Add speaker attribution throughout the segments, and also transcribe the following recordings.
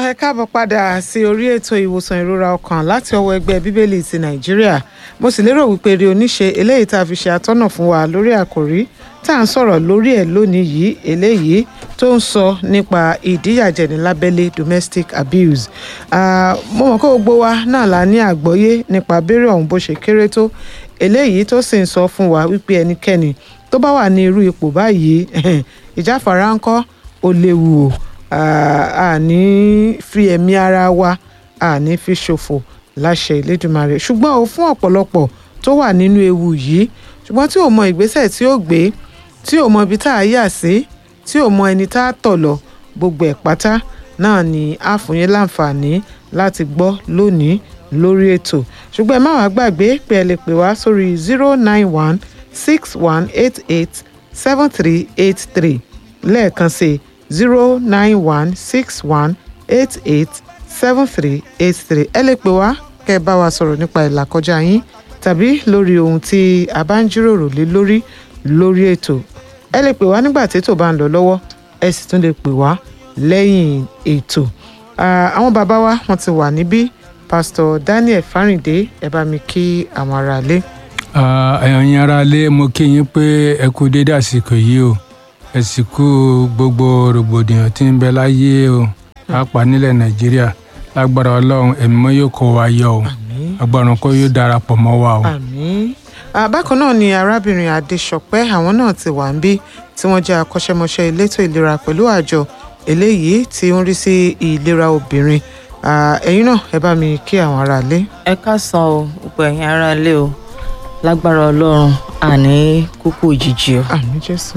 Speaker 1: ẹ káàbọ̀ padà sí orí ètò ìwòsàn ìrora ọkàn láti ọwọ́ ẹgbẹ́ bíbélì ti nàìjíríà mo sì lérò wípé rí oníṣe eléyìí tá a fi ṣe atọ́nà fún wa lórí àkòrí tá à ń sọ̀rọ̀ lórí ẹ̀ lónìí yìí eléyìí tó ń sọ nípa ìdíyàjẹni lábẹ́lé domestic abuse Ah, mo mọ̀ kó gbogbo wa náà la ní àgbọ́yé nípa abẹ́rẹ́ ọ̀hún bó ṣe kéré tó eléyìí tó sì ń sọ fún wa wípé ẹnikẹ́ni tó bá wà ní irú ipò báyìí ìjáfara ńkọ́ ó léwu o a ní fi ẹ̀mí ara wa a ní fi ṣòfò láṣẹ Elédùmarè ṣùgbọ́n o fún ọ̀pọ̀lọpọ̀ tó wà nínú ewu yìí ṣùgbọ́n tí ò mọ ìgbésẹ̀ tí ó gbé tí ò mọ ibi tá a yà sí tí ò mọ ẹni tá a tọ̀ lọ gbogbo ẹ̀ pátá náà ni a fún yín láǹfààní láti gbọ́ lónìí lórí ètò ṣùgbọ́n ẹ má wàá gbàgbé pé ẹ lè pè wá sórí zero nine one six one eight eight seven three eight three lẹ́ẹ̀kan sí zero nine one six one eight eight seven three eight three ẹ lè pè wá kẹ́ ẹ bá wa sọ̀rọ̀ nípa ìlàkọjá yín tàbí lórí ohun tí a bá ń jíròrò lé lórí lórí ètò ẹ lè pè wá nígbà tí ètò bá ń lọ lọ́wọ́ ẹ sì tún lè pè wá lẹ́yìn ètò Ah, àwọn bàbá wa wọ́n ti wà níbí pásítọ̀ Daniel Fáríndé ẹ bá mi kí àwọn aráalé.
Speaker 2: ẹ̀yin ará ilé mo kí yín pé ẹ kú dédé àsìkò yìí o ẹ sì kú gbogbo rògbòdìyàn tí ń bẹ láyé o pàápàá nílẹ̀ nàìjíríà lágbára ọlọ́run ẹ̀mí mọ́ yóò kó wa yọ o agbára kó yóò darapọ̀ mọ́ wa o.
Speaker 1: àmín Ah, bákan náà ni arábìnrin adéṣọpẹ́ àwọn náà ti wà ń bí tí wọ́n jẹ́ akọ́ṣẹ́mọṣẹ́ elétò ìlera pẹ̀lú àjọ eléyìí tí ó ń rí sí ìlera obìnrin Ah, ẹ̀yin náà ẹ bá mi kí àwọn aráalé.
Speaker 3: ẹ káàsán o gbogbo ẹ̀yin ará ilé o lágbára ọlọ́run àní kúkú òjijì o.
Speaker 1: àmín jésù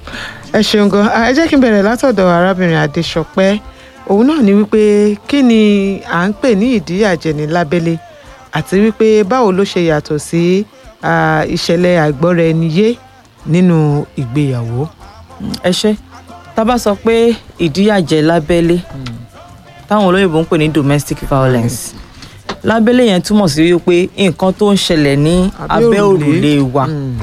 Speaker 1: ẹ ṣeun gan Ah, ẹ jẹ́ kí n bẹ̀rẹ̀ látọ̀dọ̀ arábìnrin adéṣọpẹ́ òun náà ni wípé kí ni à ń pè ní ìdíyàjẹni lábẹ́lé àti wípé báwo ló ṣe yàtọ̀ sí ah, ìṣẹ̀lẹ̀ àìgbọ́ra-ẹni-yé nínú ìgbéyàwó.
Speaker 3: ẹ ṣe tá a bá sọ pé ìdíyàjẹ lábẹ́lé táwọn olóyìnbó ń pè ní domestic violence lábẹ́lé yẹn túmọ̀ sí wípé nǹkan tó ń ṣẹlẹ̀ ní abẹ́ òrùlé wa
Speaker 1: Mm.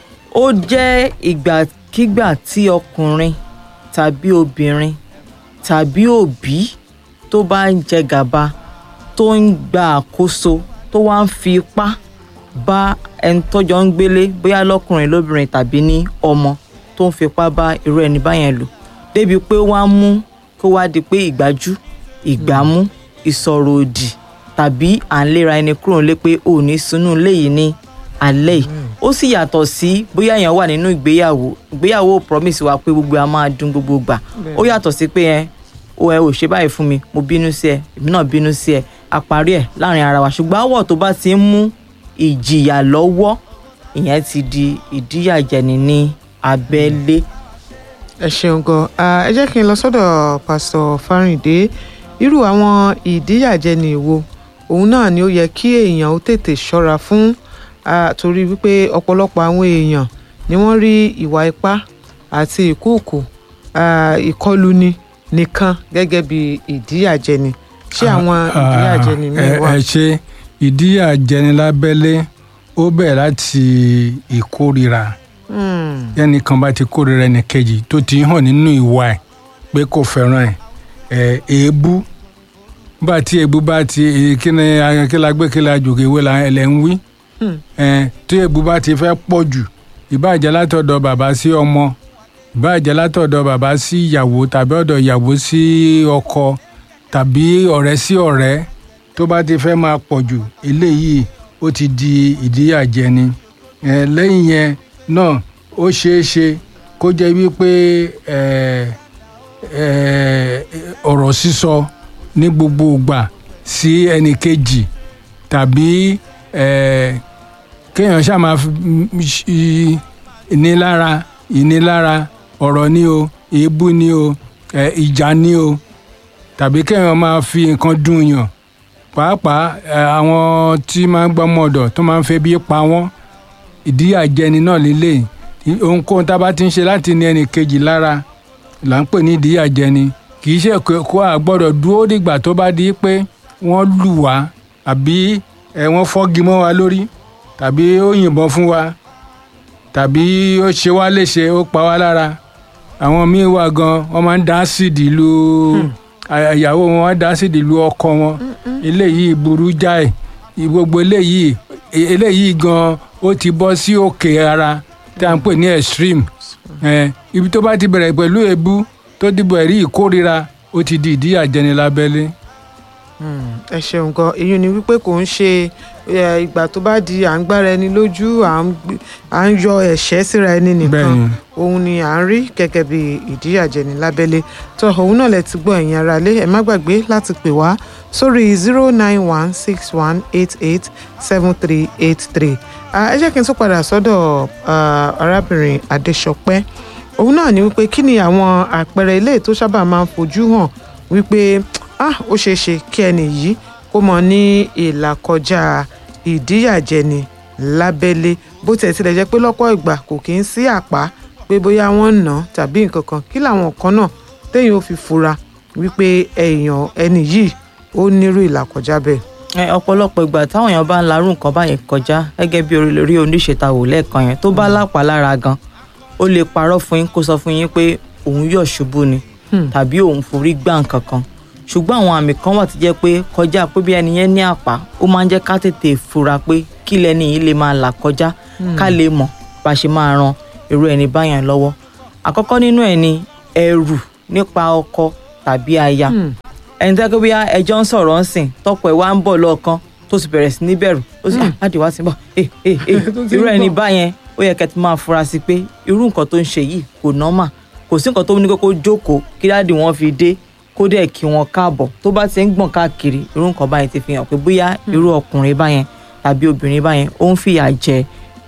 Speaker 3: ó jẹ́ ìgbàkígbà tí ọkùnrin tàbí obìnrin tàbí òbí tó bá ń jẹ gàba tó ń gba àkóso tó wá ń fi ipá bá ẹni tọ́jọ́ ń gbélé bóyá lọ́kùnrin lóbìnrin tàbí ní ọmọ tó ń fipá bá irú ẹni báyẹn lò débi pé wọ́n á mú kó wá di pé ìgbájú ìgbámú ìsọ̀rọ̀ òdì tàbí à ń léra ẹni kúrò nílé pé ò ní sunú ilé yìí ní alẹ́ yìí ó sì yàtọ̀ sí bóyá èèyàn wà nínú ìgbéyàwó ìgbéyàwó promise wa pé gbogbo a máa dún gbogbo gbà ó yàtọ̀ sí pé ẹ o ẹ ò ṣe báyìí fún mi mo bínú sí ẹ èmi náà bínú sí ẹ a parí ẹ láàrin ara wa ṣùgbọ́n àwọ̀ tó bá ti ń mú ìjìyà lọ́wọ́ ìyẹn ti di ìdíyàjẹni ní abẹ́lé
Speaker 1: ẹ ṣeun gan Ah, ẹ jẹ́ kí n lọ sọ́dọ̀ pásítọ̀ Fáríndé irú àwọn ìdíyàjẹni wo òun náà ni ó yẹ kí èèyàn ó tètè ṣọ́ra fún ah, torí wípé ọ̀pọ̀lọpọ̀ àwọn èèyàn ni wọ́n rí ìwà ipá àti ìkúùkù ah, ìkọluni nìkan gẹ́gẹ́ bí ìdíyàjẹni ṣé àwọn ìdíyàjẹni míì
Speaker 2: ẹ
Speaker 1: wà.
Speaker 2: ẹ ṣe ìdíyàjẹni lábẹ́lé ó bẹ̀rẹ̀ láti ìkórira
Speaker 1: Hmm,
Speaker 2: ẹnìkan bá ti kórira ẹnìkejì tó ti hàn nínú ìwà ẹ̀ pé kò fẹ́ràn ẹ̀ ẹ̀ èébú bá tí èébú bá ti èyí kí ni akílágbé kí la jòkè ìwé la ẹ̀ lẹ́ ń wí
Speaker 1: hmm,
Speaker 2: ẹ̀ tí èébú bá ti fẹ́ pọ̀ jù ìbáàjẹ́ látọ̀dọ̀ bàbá sí ọmọ ìbáàjẹ́ látọ̀dọ̀ bàbá sí ìyàwó tàbí ọ̀dọ̀ ìyàwó sí ọkọ tàbí ọ̀rẹ́ sí ọ̀rẹ́ tó bá ti fẹ́ máa pọ̀ jù eléyìí ó ti di ìdíyàjẹni ẹ̀ lẹ́yìn yẹn náà ó ṣeé ṣe kó jẹ́ wípé ẹ̀ ẹ̀ ọ̀rọ̀ sísọ ní gbogbo ìgbà sí ẹnì kejì tàbí ẹ̀ kéèyàn ṣáà máa fi ṣí ìnilára ìnilára ọ̀rọ̀ ni o èébú ni o ẹ̀ ìjà ni o tàbí kéèyàn máa fi nǹkan dùn yàn pàápàá ẹ̀, àwọn tí máa ń gbọ́mọ ọ̀dọ̀ tó máa ń fẹ́ bí pa wọ́n ìdíyàjẹni náà lélẹ̀ ohunkóhun tá a bá ti ń ṣe láti ní ẹnì kejì lára là ń pè ní ìdíyàjẹni kì í ṣe kó- kó a gbọ́dọ̀ dúró dìgbà tó bá di pé wọ́n lù wá àbí ẹ̀ wọ́n fọ́gi mọ́ wa lórí tàbí ó yìnbọn fún wa tàbí ó ṣe wá léṣe ó pa wá lára àwọn míín wà gan wọ́n máa ń dá ásìdì lu à- ìyàwó wọn wá dá sídìí lu ọkọ wọn eléyìí burú jáì gbogbo eléyìí e- eléyìí gan ó ti bọ́ sí òkè ara tí a ń pè ní extreme Eh, ibi tó bá ti bẹ̀rẹ̀ pẹ̀lú èébú tó dìbò ẹ̀rí ìkórira ó ti di ìdíyàjẹni lábẹ́lé.
Speaker 1: ẹ ṣeun gan èyí ni wípé kò ń ṣe ẹ, ìgbà tó bá di à ń gbára ẹni lójú à ń gbé- à ń yọ ẹ̀ṣẹ́ síra ẹni nìkan
Speaker 2: Bẹ́ẹ̀ni.
Speaker 1: òun ni à ń rí gẹ́gẹ́ bí ìdíyàjẹni lábẹ́lé tó òun náà lẹ ti gbọ́ ẹ̀yin ara lé ẹ má gbàgbé láti pè wá sórí zero nine one six one eight eight seven three eight three ẹ jẹ́ kí n tún padà sọ́dọ̀ ah, arábìnrin Adéṣọpẹ́ òun náà ni wípé kí ni àwọn àpẹẹrẹ ilé tó sábà máa ń fojú hàn wípé ah ó ṣeé ṣe kí ẹni yìí kó mọ ní ìlàkọjá ìdíyàjẹni lábẹ́lé bó tiẹ̀ tilẹ̀ jẹ́ pé lọ́pọ̀ ìgbà kò kí ń sí àpá pé bóyá wọ́n ń nà án tàbí nǹkan kan kí làwọn kan náà téèyàn ò fi fura wípé èèyàn ẹni yìí ó nírú ìlàkọjá bẹ́ẹ̀.
Speaker 3: ẹ ọ̀pọ̀lọpọ̀ ìgbà táwọn èèyàn bá ń larú nǹkan báyẹn kọjá gẹ́gẹ́ bí orí lórí oníṣètàwò lẹ́ẹ̀kan yẹn tó bá lápá lára gan ó lè parọ́ fún yín kó sọ fún yín pé òun yọ̀ ṣubú ni tàbí òun forí gbá nǹkan kan ṣùgbọ́n àwọn àmì kan wà tó jẹ́ pé kọjá pé bí ẹni yẹn ní àpá ó máa ń jẹ́ ká tètè fura pé kí lẹni yìí lè máa là kọjá ká lè mọ̀ bá a ṣe máa ran irú ẹni báyẹn lọ́wọ́ àkọ́kọ́ nínú ẹ̀ ni ẹ̀rù nípa ọkọ tàbí aya ẹni tẹ́ pé bí ẹjọ́ ń sọ̀rọ̀ ń sìn tọ́pọ̀ ẹ̀ wá ń bọ̀ lọ́ọ̀kan tó sì bẹ̀rẹ̀ sí ní bẹ̀rù ó sì ah láti wá sí bọ̀ ẹ ẹ ẹ
Speaker 1: Tó ti ń
Speaker 3: irú ẹni
Speaker 1: bọ̀.
Speaker 3: báyẹn ó yẹ kẹ́ ti máa fura sí pé irú nǹkan tó ń ṣe yìí kò nọ́mà kò sí nǹkan tó ní kókó jókòó kí dáàdì wọn fi dé kó dẹ̀ kí wọn káàbọ̀ tó bá ti ń gbọ̀n káàkiri irú nǹkan báyẹn ti fi hàn pé bóyá irú ọkùnrin báyẹn tàbí obìnrin báyẹn ó ń fìyà jẹ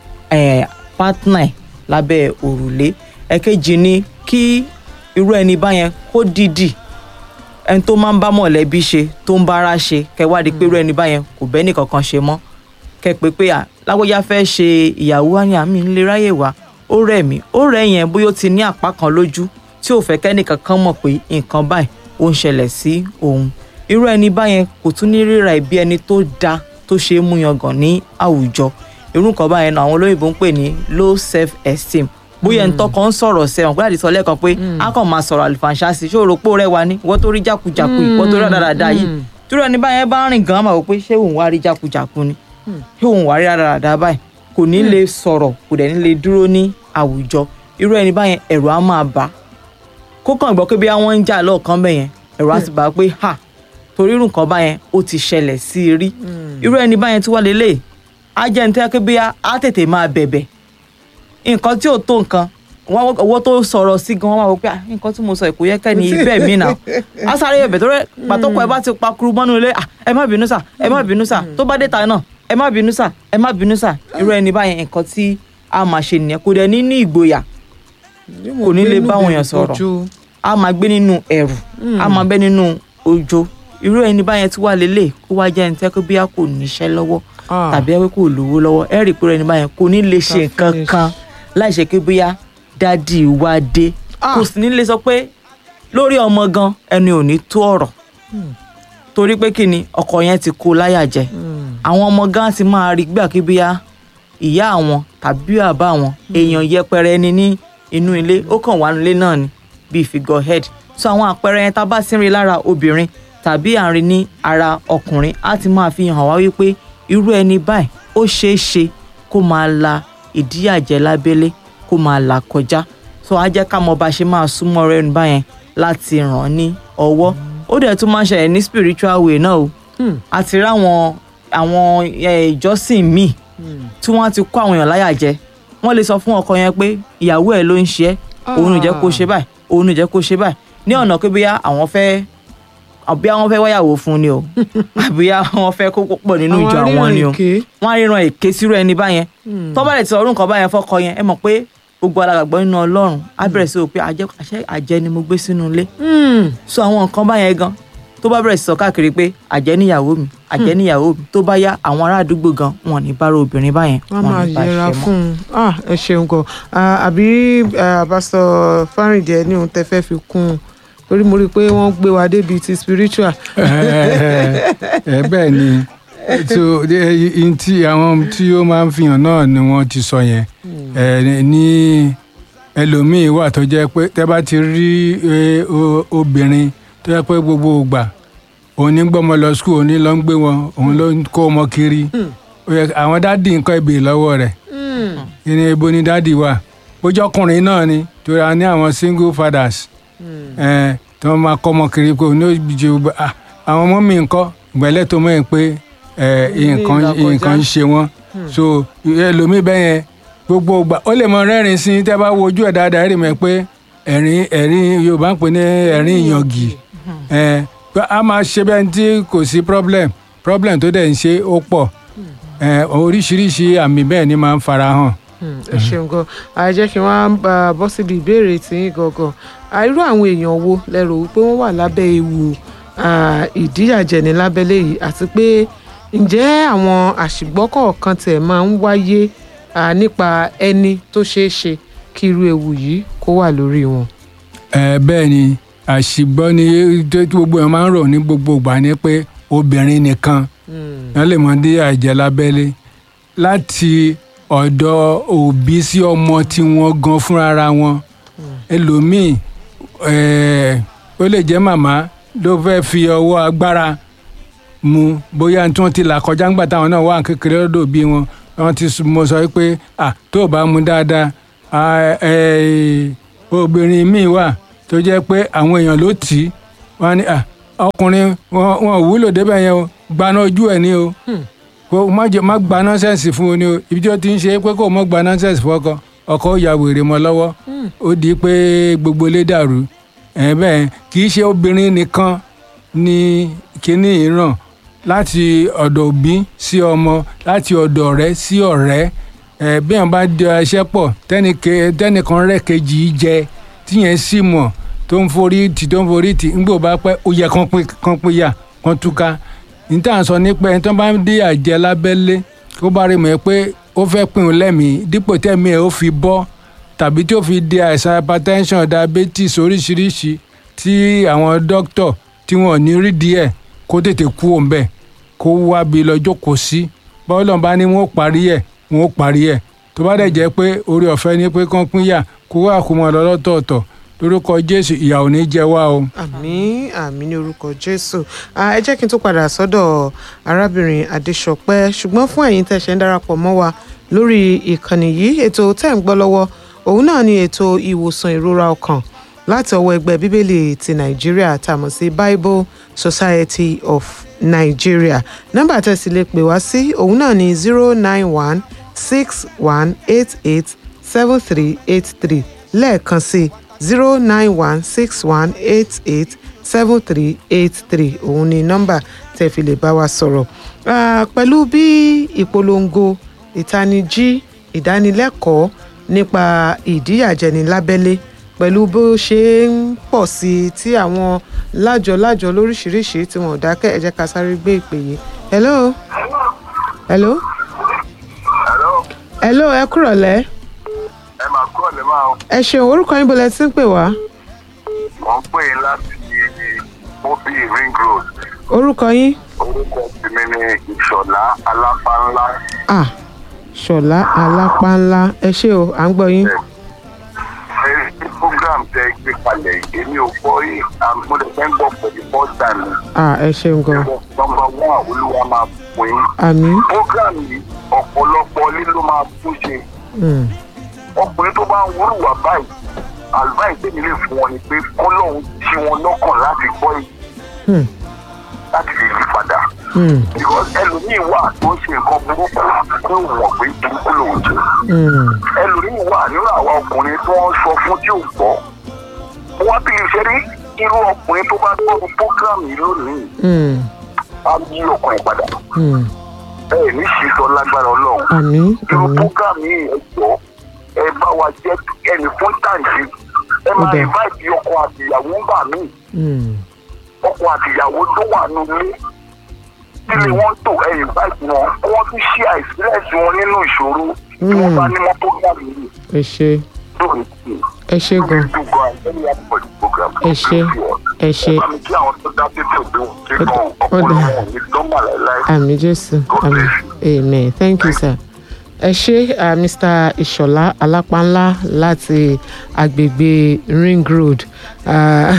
Speaker 3: eh, partner ẹ̀ lábẹ́ òrùlé ẹ̀kejì ni kí irú ẹni báyẹn kó dìdì ẹni tó máa ń bá mọ̀lẹ́bí ṣe tó ń bára ṣe kẹwádìí pé irú ẹni báyẹn kò bẹ́ẹ̀ nìkankan ṣe mọ́ kẹ pé pé à lágbóyá fẹ́ ṣe ìyàwó àní àmì ń lè ráyè wá ó rẹ̀ mí ó rẹ̀ yẹn bóyá ó ti ní àpá kan lójú tí ò fẹ́ kẹ́nìkan kan mọ̀ pé nǹkan báyìí ó ń ṣẹlẹ̀ sí òun irú ẹni báyẹn kò tún ní ríra ìbí ẹni tó da tó ṣe é mú yangàn ní àwùjọ irú nǹkan báyẹn náà àwọn olóyìnbó ń pè ní low self esteem bóyá ẹni tọkàn ń sọ̀rọ̀ sẹ́wọ̀n pé àdìsọ lẹ́ẹ̀kan pé a kàn máa sọ̀rọ̀ àlùfànṣá sí ṣé òròpó rẹ wà ní ìwọ tó rí jákujàku yìí ìwọ tó rí dáadáa yìí tí irú ẹni báyẹn bá rìn gan-an máa wò pé ṣé òun wá rí jákujàku ni ṣé òun wá rí dáadáa báyìí kò ní lè sọ̀rọ̀ kò dẹ̀ ní lè dúró ní àwùjọ irú ẹni báyẹn ẹ̀rù á máa bà á kó kàn gbọ́ pé bí wọ́n ń jà lọ́ọ̀kan bẹ̀ yẹn ẹ̀rù á ti bà á pé ha torí irú nǹkan báyẹn ó ti ṣẹlẹ̀ sí i rí irú ẹni báyẹn tí wọ́n lè lè á jẹ́ ní tẹ́ pé bí á tètè máa bẹ̀bẹ̀ nǹkan tí ò tó nǹkan wọ́n owó tó sọ̀rọ̀ sí gan wọ́n máa wọ pé ah, nǹkan tí mo sọ kò yẹ kẹ́ni ibẹ̀ mí nà á sáré bẹ̀bẹ̀ tó rẹ̀ pàtó kọ ẹ bá ti pakuru mọ́nú ilé ah, ẹ má bínú sà ẹ má bínú sà tó bá dé ta náà ẹ má bínú sà ẹ má bínú sà irú ẹni báyẹn nǹkan tí a máa ṣe nìyẹn kò dẹ̀ ní ní ìgboyà kò ní lè bá àwọn èèyàn sọ̀rọ̀ a máa gbé nínú ẹ̀rù a máa bẹ́ nínú ojo irú ẹni báyẹn tí wàá lélẹ̀ kó wá jẹ́ ẹni tẹ́ pé bí a kò níṣẹ́ lọ́wọ́
Speaker 1: Ah.
Speaker 3: tàbí ẹ pé kò lówó lọ́wọ́ ẹ rí i pé irú ẹni báyẹn kò ní lè ṣe
Speaker 1: Ta
Speaker 3: nǹkan
Speaker 1: finish.
Speaker 3: kan láì ṣe pé bóyá dádì wá dé
Speaker 1: Ah.
Speaker 3: kò sì ní lè sọ pé lórí ọmọ gan ẹni ò ní tó ọ̀rọ̀ torí pé kí ni ọkọ yẹn ti kó láyà jẹ àwọn ọmọ gan ti máa rí gbà kí bóyá ìyá àwọn tàbí bàbá àwọn èèyàn yẹpẹrẹ ẹni ní inú ilé ó kàn wá nílé náà ni bíi figurehead so àwọn àpẹẹrẹ yẹn tá a bá sí rí lára obìnrin tàbí àárín ní ara ọkùnrin á ti máa fi hàn wá wípé irú ẹni báyìí ó ṣeé ṣe kó máa la ìdíyàjẹ lábẹ́lé kó máa là kọjá so á jẹ́ ká mọ bá ṣe máa súnmọ́ rẹ̀ nígbà yẹn láti ràn án ní ọwọ́ ó dẹ̀ tún máa ń ṣẹlẹ̀ ní spiritual way náà o àti ráwọn àwọn eh, ìjọsìn míì tí wọ́n ti kó àwọn èèyàn láyà jẹ wọ́n lè sọ fún ọkọ yẹn pé ìyàwó ẹ̀ ló ń ṣe ẹ́ òun ò jẹ́ kó ṣe báyìí òun ò jẹ́ kó ṣe báyìí ní ọ̀nà pé bóyá àwọn fẹ́ àbí àwọn fẹ́ wáyàwó fún ni o àbí àwọn fẹ́ kó pọ̀ nínú ìjọ àwọn ni o wọ́n á ríran èké sírú ẹni báyẹn tó bá lè ti sọ orúkọ báyẹn fọ́kọ yẹn ẹ mọ̀ pé gbogbo alàgbàgbọ́ nínú ọlọ́run á bẹ̀rẹ̀ sí o pé àjẹ́ àṣẹ àjẹ́ ni mo gbé sínú ilé so àwọn nǹkan báyẹn gan tó bá bẹ̀rẹ̀ sí sọ káàkiri pé àjẹ́ níyàwó mi àjẹ́ níyàwó mi tó bá yá àwọn ará àdúgbò gan wọn ò ní bára obìnrin báyẹn
Speaker 1: wọ́n
Speaker 3: wọn ò
Speaker 1: máa
Speaker 3: ní bá
Speaker 1: yẹra
Speaker 3: ṣe mọ́.
Speaker 1: fún un Ah, ẹ ṣeun gan Ah, àbí àbáṣọ fárìndẹ ní ohun tẹ́ fẹ́ fi kún un torí mo rí i pé wọ́n gbé wa débi ti spiritual.
Speaker 2: ẹ bẹ́ẹ̀ ni so ẹ, n tí àwọn tí ó máa ń fihàn náà ni wọ́n ti sọ yẹn ẹ ní ẹlòmíín wà tó jẹ́ pé tẹ́ bá ti rí ẹ, o- obìnrin tó yẹ pé gbogbo ìgbà òun ní gbọ́mọ lọ skul òun ní lọ ń gbé wọn òun ló ń kó ọmọ kiri Ó yẹ- àwọn dádì nǹkan ìbè lọ́wọ́ rẹ̀ ìní ibo ni dádì wà bójú ọkùnrin náà ni torí a ní àwọn single fathers ẹ tí wọ́n máa kọ́ ọmọ kiri pé òun ní òjì àwọn ọmọ mi ńkọ́ ìgbẹ́lẹ̀ tó mọ̀ ẹ́ pé ẹ, nǹkan
Speaker 1: ìlàkọjá.
Speaker 2: nǹkan ń ṣe wọ́n so ẹlòmíì bẹ́ẹ̀ yẹn gbogbo ìgbà ó lè mọ rẹ́rìn sí tẹ́ bá wojú ẹ̀ dáadáa rí mọ̀ pé ẹ̀rín ẹ̀rín Yorùbá ń pè ní ẹ̀rín ìyàngì ẹ pé a máa ṣe bẹ́ẹ̀ tí kò sí problem problem tó dẹ̀ ń ṣe ó pọ̀ ẹ oríṣiríṣi àmì bẹ́ẹ̀ ni máa ń fara hàn.
Speaker 1: Hmm, ẹ ṣeun gan a jẹ́ kí wọ́n á bọ́ síbi ìbéèrè tí yín gangan Ah, irú àwọn èèyàn wo lẹ́rù wípé wọ́n wà lábẹ́ ewu ah, ìdíyàjẹni lábẹ́lé yìí àti pé ǹjẹ́ àwọn àṣìgbọ́ kọ̀ọ̀kan tiẹ̀ máa ń wáyé ah, nípa ẹni tó ṣeé ṣe kí irú ewu yìí kó wà lórí wọn.
Speaker 2: ẹ bẹ́ẹ̀ ni àṣìgbọ́ ni tó tí gbogbo ẹ̀ máa ń rò ní gbogbo ìgbà ni pé obìnrin nìkan wọ́n lè mọ dé àìjẹ́ lábẹ́lé láti ọ̀dọ̀ òbí sí ọmọ tí wọ́n gan fúnra wọn ẹlòmíì eh, ó lè jẹ́ màmá ló fẹ́ fi ọwọ́ agbára mu bóyá tí wọ́n ti là kọjá ńgbà táwọn náà wà kékeré lọ́dọ̀ bí wọn wọ́n ti s- mọ sọ pé à tó o bá mu dáadáa à, eh, obìnrin míì wà tó jẹ́ pé àwọn èèyàn ló tì í wọ́n á ní à ọkùnrin wọn wọn ò wúlò débẹ̀ yẹn o gbaná ojú ẹ̀ ní o kó má jẹ má gba nọ́sẹ̀nsì fún o ní o ibi tí ó ti ń ṣe é pé kó o má gba nọ́sẹ̀nsì fún ọkọ ọkọ ó ya wèrè mọ́ lọ́wọ́ ó di pé gbogbo ilé dàrú ẹ̀ bẹ́ẹ̀ kì í ṣe obìnrin nìkan ni kíní ìran láti ọ̀dọ̀ òbí sí ọmọ láti ọ̀dọ̀ ọ̀rẹ́ sí ọ̀rẹ́ ẹ̀ bí wọn bá di ẹṣẹ́ pọ̀ tẹ́nìke- tẹ́nìkan rẹ̀ kejì í jẹ tíyẹn sì mọ̀ tó ń forí tì tó ń forí tì ńgbò bá pẹ́ ó yẹ kán pín kán pín yà kán túká níta sọ nípa ẹni tó bá ń dé àjẹ lábẹ́lé kó bá rí mọ̀ ẹ́ pé ó fẹ́ pín un lẹ́mìí dípò tẹ́mi ẹ̀ ó fi bọ́ tàbí tí ó fi di àìsàn hypertension diabetes oríṣiríṣi tí àwọn dókítà tí wọn ò ní rí díẹ̀ kó tètè kú òun bẹ́ẹ̀ kó wá bí lọ jókòó sí bọ́ọ̀lù bá ní wọn ó parí ẹ̀ wọn ó parí ẹ̀ tó bá dẹ̀ jẹ́ pé orí ọ̀fẹ́ ni pé kán pín yà kó wà kó mọ̀ lọ́lọ́tọ̀ọ̀tọ̀ lórúkọ Jésù ìyà ò ní jẹ wá o.
Speaker 1: àmín àmín ní orúkọ jésù Ah, ẹ jẹ́ kí n tó padà sọ́dọ̀ arábìnrin adéṣọpẹ́ ṣùgbọ́n fún ẹ̀yin tẹ́ ṣe ń darapọ̀ mọ́ wa lórí ìkànnì yìí ètò tẹ́ ń gbọ́ lọ́wọ́ òun náà ni ètò ìwòsàn ìrora ọkàn láti ọwọ́ ẹgbẹ́ bíbélì ti nàìjíríà tá a mọ̀ sí bible society of nigeria nọ́mbà tẹ́ sì lè pè wá sí òun náà ni zero nine one six one eight eight seven three eight three lẹ́ẹ̀kan sí zero nine one six one eight eight seven three eight three òun ni nọ́mbà tẹ́ fi lè bá wa sọ̀rọ̀ Ah, pẹ̀lú bí ìpolongo ìtanijí ìdánilẹ́kọ̀ọ́ nípa ìdíyàjẹni lábẹ́lé pẹ̀lú bó ṣe ń pọ̀ sí i tí àwọn lájọ-lájọ lóríṣiríṣi tí wọn ò dákẹ́ ẹ jẹ́ ká sáré gbé ìpè yìí. hello hello
Speaker 4: Hello,
Speaker 1: hello ẹ kúrọ̀lẹ́
Speaker 4: ẹ máa kúrò lè máa
Speaker 1: ẹ ṣeun orúkọ yín bọ́lẹ̀ tí ń pè wá
Speaker 4: wọ́n pè é láti mobi ring road
Speaker 1: orúkọ yín
Speaker 4: orúkọ tèmi ní ìṣọ̀lá alápánlá
Speaker 1: ah ṣọlá alápánlá ẹ ṣé o à ń gbọ́ yín
Speaker 4: ẹni tí program tẹ gbé kalẹ̀ yìí, èmi ò gbọ́ yìí mo lè fẹ́ gbọ́ for the first time
Speaker 1: ah ẹ ṣeun gan
Speaker 4: nọmba one olúwa máa pín in
Speaker 1: àmín
Speaker 4: program yìí ọ̀pọ̀lọpọ̀ lílo máa tún ṣe
Speaker 1: Mm,
Speaker 4: ọkùnrin tó bá ń wúrùwà báyìí àlùbáyìí tèmi lè fún wọn ni pé kọ́lọ́hún tí wọn lọ́kàn láti gbọ́ yìí
Speaker 1: mm,
Speaker 4: láti lè yí padà.
Speaker 1: mm,
Speaker 4: because ẹlòmíì wà tó ń ṣe nǹkan burúkú tó wọ̀ pé burúkú lòun jẹ
Speaker 1: mm,
Speaker 4: ẹlòmíì wà nínú àwa ọkùnrin tó ń sọ fún tí ò gbọ́ wọ́n bí lè ṣe rí irú ọkùnrin tó bá gbọ́dọ̀ program yìí lónìí
Speaker 1: mm,
Speaker 4: á yí ọkùnrin padà
Speaker 1: mm.
Speaker 4: ẹ ní sísọ lágbára ọlọ́run
Speaker 1: àmín
Speaker 4: irú
Speaker 1: àmín
Speaker 4: program yìí ẹ jọ ẹ bá wa jẹ ẹnì fún tàǹtì ẹ máa
Speaker 1: Ó dáa.
Speaker 4: invite ọkọ àtìyàwó ń bà míì
Speaker 1: Mm,
Speaker 4: ọkọ àtìyàwó tó wà nílé tílé wọn tó ẹ̀yìn báyìí wọn wọn tún ṣí àìsílẹsì wọn nínú ìṣòro tí wọn bá ní wọn tó gbà lórí
Speaker 1: ẹ ṣé
Speaker 4: lórí tí
Speaker 1: ẹ ṣé gan ẹ ṣé ẹ ṣé
Speaker 4: bá mi kí àwọn tó dá tètè òbí wọn tí
Speaker 1: Ó
Speaker 4: kan
Speaker 1: dà- ó
Speaker 4: ọpọlọ
Speaker 1: dà.
Speaker 4: wọn ò ní dánmà láéláé
Speaker 1: àmín jésù àmín amen thank you sir ẹ ṣe uh, mr ìṣọ̀lá alápánlá láti agbègbè ring road uh,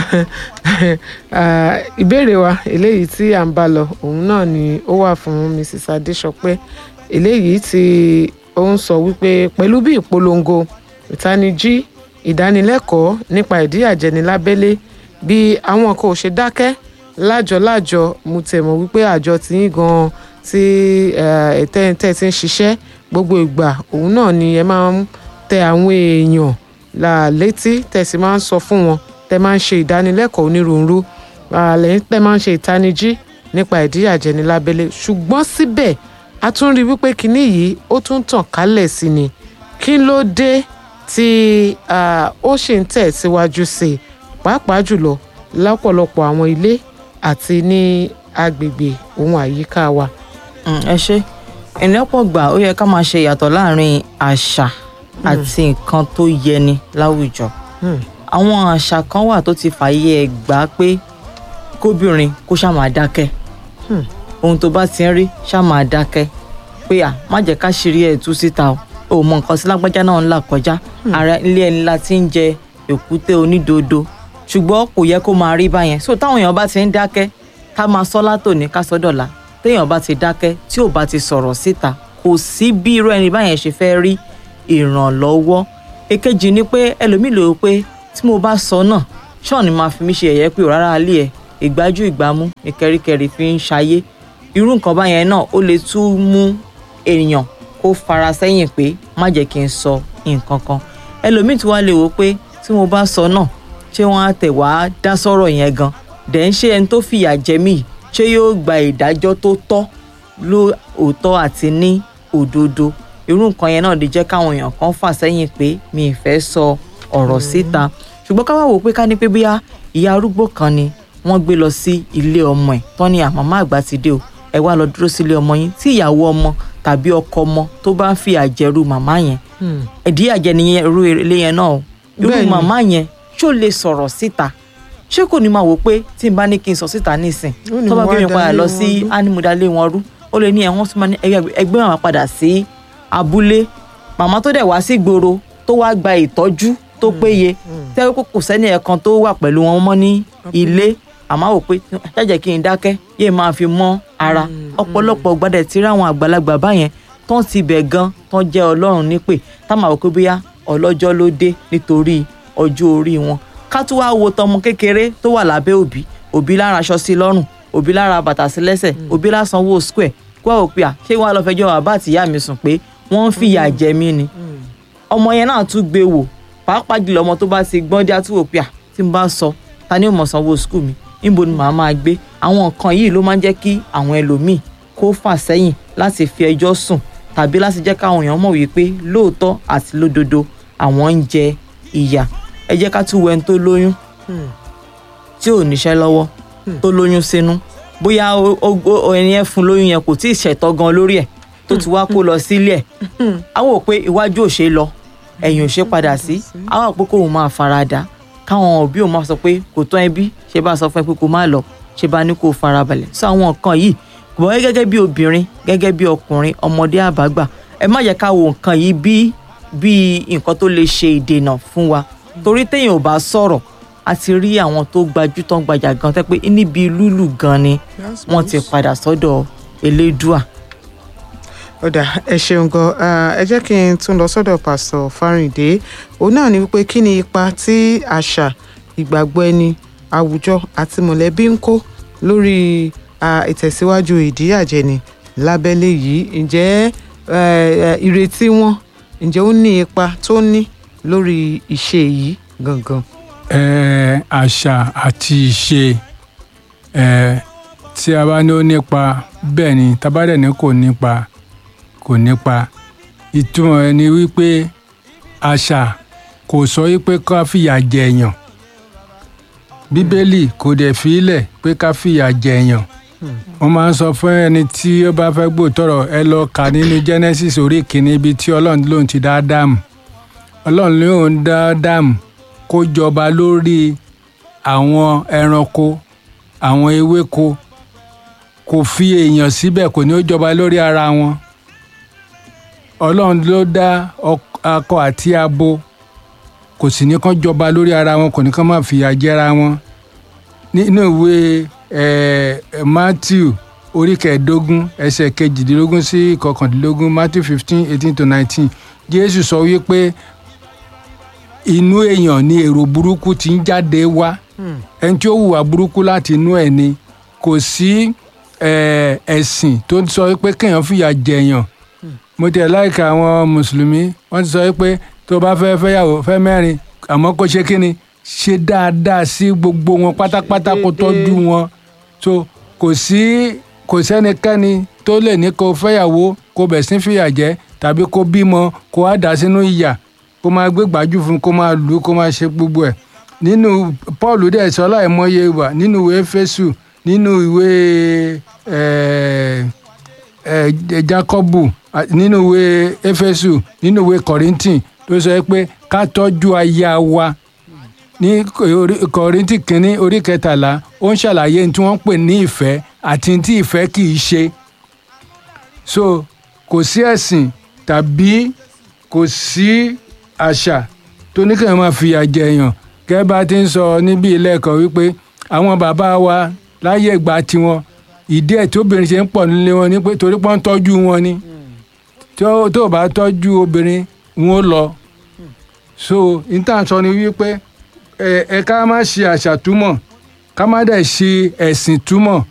Speaker 1: uh, ìbéèrè wa eléyìí tí à ń bá lọ òun náà ni ó wà fún mrs adéṣọpẹ́ eléyìí tí ó ń sọ wípé pẹ̀lú bí ìpolongo ìtanijí ìdánilẹ́kọ̀ọ́ nípa ìdíyàjẹni lábẹ́lé bí àwọn kan ò ṣe dákẹ́ lájọ-lájọ mo tẹ̀ mọ̀ wípé àjọ tí yín gan-an tí ẹ̀tẹ́ntẹ́ ti ń ṣiṣẹ́ gbogbo ìgbà òun náà ni ẹ máa ń tẹ àwọn èèyàn là létí tẹ̀sí máa ń sọ fún wọn tẹ máa ń ṣe ìdánilẹ́kọ̀ọ́ onírúurú lẹ́yìn tẹ máa ń ṣe ìtanijí nípa ìdíyàjẹni lábẹ́lé ṣùgbọ́n síbẹ̀ a tún rí wípé kinní yìí ó tún tàn kálẹ̀ sí ni kí ló dé tí ó ṣì ń tẹ̀ síwájú sí i pàápàá jùlọ lọ́pọ̀lọpọ̀ àwọn ilé àti ní agbègbè ohun àyíká wa.
Speaker 3: ẹ ṣe ìlọ́pọ̀ gbà ó yẹ ká máa ṣe ìyàtọ̀ láàrin àṣà àti nǹkan tó yẹni láwùjọ àwọn àṣà kan wà tó ti fàyè ẹ̀ gbà pé kóbìnrin kó ṣáà máa dákẹ́ ohun tó bá ti ń rí ṣáà máa dákẹ́ pé à má jẹ́ ká ṣírí ẹ̀ tú síta o ò mọ nǹkan sí lágbájá náà ń là kọjá ara ilé ẹni la ti ń jẹ èkúté onídodo ṣùgbọ́n kò yẹ kó máa rí báyẹn so táwọn èèyàn bá ti ń dákẹ́ ká máa sọ látòní ká sọ dọ̀la téèyàn bá ti dákẹ́ tí ò bá ti sọ̀rọ̀ síta kò sí bí irú ẹni báyẹn ṣe fẹ́ rí ìrànlọ́wọ́ èkejì ni pé ẹlòmíì lò ó pé tí mo bá sọ náà ṣọ́ọ̀ ni máa fi mí ṣe ẹ̀yẹ́ pé ò rárá alẹ́ ẹ̀ ìgbájú ìgbámú ìkẹ́ríkẹ́rí fi ń ṣayé irú nǹkan báyẹn náà ó lè tún mú èèyàn kó fara sẹ́yìn pé má jẹ́ kí n sọ nǹkan kan ẹlòmíì tí wàá lè wò pé tí mo bá sọ náà ṣé wọ́n á tẹ̀ wá dá sọ̀rọ̀ yẹn gan dẹ̀ ń ṣe ẹni tó fìyà jẹ mí ṣé yóò gba ìdájọ́ tó tọ́ ló òótọ́ àti ní òdodo irú nǹkan yẹn náà lè jẹ́ káwọn èèyàn kan fà sẹ́yìn pé mi ì fẹ́ sọ ọ̀rọ̀ síta ṣùgbọ́n ká wá wò pé ká ní pé bóyá ìyá arúgbó kan ni wọ́n gbé lọ sí ilé ọmọ ẹ̀ tán ni àmàmá àgbà ti dé o ẹ wá lọ dúró sílé ọmọ yín tí ìyàwó ọmọ tàbí ọkọ ọmọ tó bá ń fi àjẹrù màmá yẹn ẹ̀dí àjẹ nìyẹn irú ilé yẹn náà o irú
Speaker 1: Bẹ́ẹ̀ni.
Speaker 3: màmá yẹn ṣó lè sọ̀rọ̀ síta ṣé kò ní máa wò pé tí n bá ní kí n sọ síta nísìn
Speaker 1: Ó ní
Speaker 3: tó bá
Speaker 1: mo
Speaker 3: gbé mi
Speaker 1: wá
Speaker 3: padà
Speaker 1: dalé
Speaker 3: lọ
Speaker 1: wọn
Speaker 3: sí
Speaker 1: rú.
Speaker 3: ánimúdálé wọn rú ó lè ní ẹ wọ́n tún máa ní ẹgbẹ́ ẹgbẹ́ màmá padà sí abúlé màmá tó dẹ̀ wá sí gbòòrò tó wá gba ìtọ́jú tó péye tẹ́wọ́ pé kò sẹ́ni ẹ̀kan tó wà pẹ̀lú wọn mọ́ ní ilé àmọ́ wò pé jájẹ́ kí n dákẹ́ yéé máa fi mọ́ ara ọ̀pọ̀lọpọ̀ gbadẹ̀ tí ráwọn àgbàlagbà báyẹn tán ti bẹ̀ gan tán jẹ́ ọlọ́run nípè tá máa wò pé bóyá ọlọ́jọ́ ló dé nítorí ọjọ́ orí wọn ká tún wá wo tọmọ kékeré tó wà lábẹ́ òbí òbí lára aṣọ sí lọ́rùn òbí lára bàtà sí lẹ́sẹ̀ òbí lásán owó square kó wá wò pé à ṣé wọn á lọ fẹjọ́ bàbá àtìyá mi sùn pé wọ́n ń fìyà jẹ mí ni ọmọ yẹn náà tún gbé wò pàápàá jùlọ ọmọ tó bá ti gbọ́n dé àtúwò pé à tí n bá sọ ta ni ó mọ̀ sanwó skul mi níbo ni màá máa gbé àwọn nǹkan yìí ló máa ń jẹ́ kí àwọn ẹlòmíì kó fà sẹ́yìn láti fi ẹjọ́ sùn tàbí láti jẹ́ káwọn èèyàn mọ̀ wípé lóòótọ́ àti lódodo àwọn ń jẹ ìyà ẹ jẹ́ ká tún wo ẹni tó lóyún tí ò níṣẹ́ lọ́wọ́ tó lóyún sínú bóyá ó- ó- ó- ẹni yẹn fún lóyún yẹn kò tí ì ṣẹ̀tọ́ gan lórí ẹ̀ tó ti wá kó lọ sílé ẹ̀ àwọn ò pé iwájú ò ṣe lọ ẹ̀yìn ò ṣe padà sí àwọn àpò kóun máa farada káwọn òbí òun máa sọ pé kò tán ẹbí ṣe bá sọ fún ẹ pé kó má lọ ṣe bá ní kó farabalẹ̀ sọ àwọn nǹkan yìí kò bọ́ gẹ́gẹ́ bí obìnrin gẹ́gẹ́ bí ọkùnrin ọmọdé àbágbà ẹ má jẹ́ ká wo nǹkan yìí bí bí nǹkan tó lè ṣe ìdènà fún wa torí téèyàn ò bá sọ̀rọ̀ a ti rí àwọn tó gbajú tán gbajà gan tẹ́ pé níbi lúlù gan ni wọ́n ti padà sọ́dọ̀ elédùà
Speaker 1: ọ̀dà ẹ ṣeun gan Ah, ẹ jẹ́ kí n tún lọ sọ́dọ̀ pásítọ̀ fáríǹdé òun náà ni wípé kí ni ipa tí àṣà ìgbàgbọ́ ẹni àwùjọ àti mọ̀lẹ́bí ń kó lórí ah, ìtẹ̀síwájú ìdíyàjẹni lábẹ́lé yìí ǹjẹ́ eh, eh, ìrètí wọn ǹjẹ́ ó ní ipa tó ní lórí ìṣe yìí gangan.
Speaker 2: Ẹ, àṣà àti ìṣe ẹ, tí a bá ní ó nípa bẹ́ẹ̀ ni tá a bá dẹ̀ ní kò nípa kò nípa ìtumọ̀ ẹ̀ ni wípé àṣà kò sọ wípé ká fìyà jẹ èèyàn bíbélì kò dẹ̀ fi í lẹ̀ pé ká fìyà jẹ èèyàn wọ́n máa ń sọ fún ẹni tí ó bá fẹ́ gbòòtọ̀rọ̀ ẹ lọ kà nínú Genesis orí kìíní ibi tí ọlọ́run lòun ti dá Ádámù ọlọ́run lòun dá Ádámù kó jọba lórí àwọn ẹranko àwọn ewéko kò fi èèyàn síbẹ̀ kò ní ó jọba lórí ara wọn ọlọ́run ló dá ọk- akọ àti abo kò sì ní kán jọba lórí ara wọn kò ní kán máa fìyà jẹra wọn nínú ìwé eh, matthew orí kẹẹ̀ẹ́dógún ẹsẹ̀ kejìdínlógún sí kọkàndínlógún matthew fifteen eighteen to nineteen jésù sọ wípé inú èèyàn ni èrò burúkú ti ń jáde wá ẹni tí ó hùwà burúkú láti inú ẹ̀ ni kò sí eh, ẹ̀sìn tó ń sọ pé kéèyàn fìyà jẹ̀yàn mo tiẹ̀ láìka àwọn mùsùlùmí wọ́n ti sọ pé tó bá fẹ́ fẹ́yàwó fẹ́ mẹ́rin àmọ́ kó ṣe kí ni ṣe dáadáa sí gbogbo wọn pátápátá kó tọ́jú wọn so kò sí kò sẹ́nikẹ́ni tó lè ní kó fẹ́yàwó kó bẹ̀ sí fìyà jẹ tàbí kó bímọ kó wá dà sínú ìyà kó máa gbé gbájú fún kó máa lù ú kó máa ṣe gbogbo ẹ̀ nínú paul dẹ̀ sọ láìmọye wà nínú ìwé fésù nínú ìwé ẹ̀ẹ́ ẹ jacobu a- nínú ìwé éfésù nínú ìwé kọrìntìn tó sọ pé ká tọ́jú aya wa ní orí- kọrìntìn kínní orí kẹtàlá ó ń ṣàlàyé ní tí wọ́n ń pè ní ìfẹ́ àti ní tí ìfẹ́ kì í ṣe so kò sí ẹ̀sìn tàbí kò sí àṣà tó ní kí wọ́n máa fìyà jẹ èèyàn gẹ́gẹ́ bá ti ń sọ níbí ilé ẹ̀kọ́ wípé àwọn bàbá wa láyé ìgbà tiwọn ìdí ẹ̀ tí obìnrin ṣe ń pọ̀ nílé wọn ni pé torí pé wọ́n ń tọ́jú wọn ni tó tó o bá tọ́jú obìnrin wọn ó lọ so níta sọ ni wípé ẹ ẹ ká má ṣe àṣà túmọ̀ ká má dẹ̀ ṣe ẹ̀sìn túmọ̀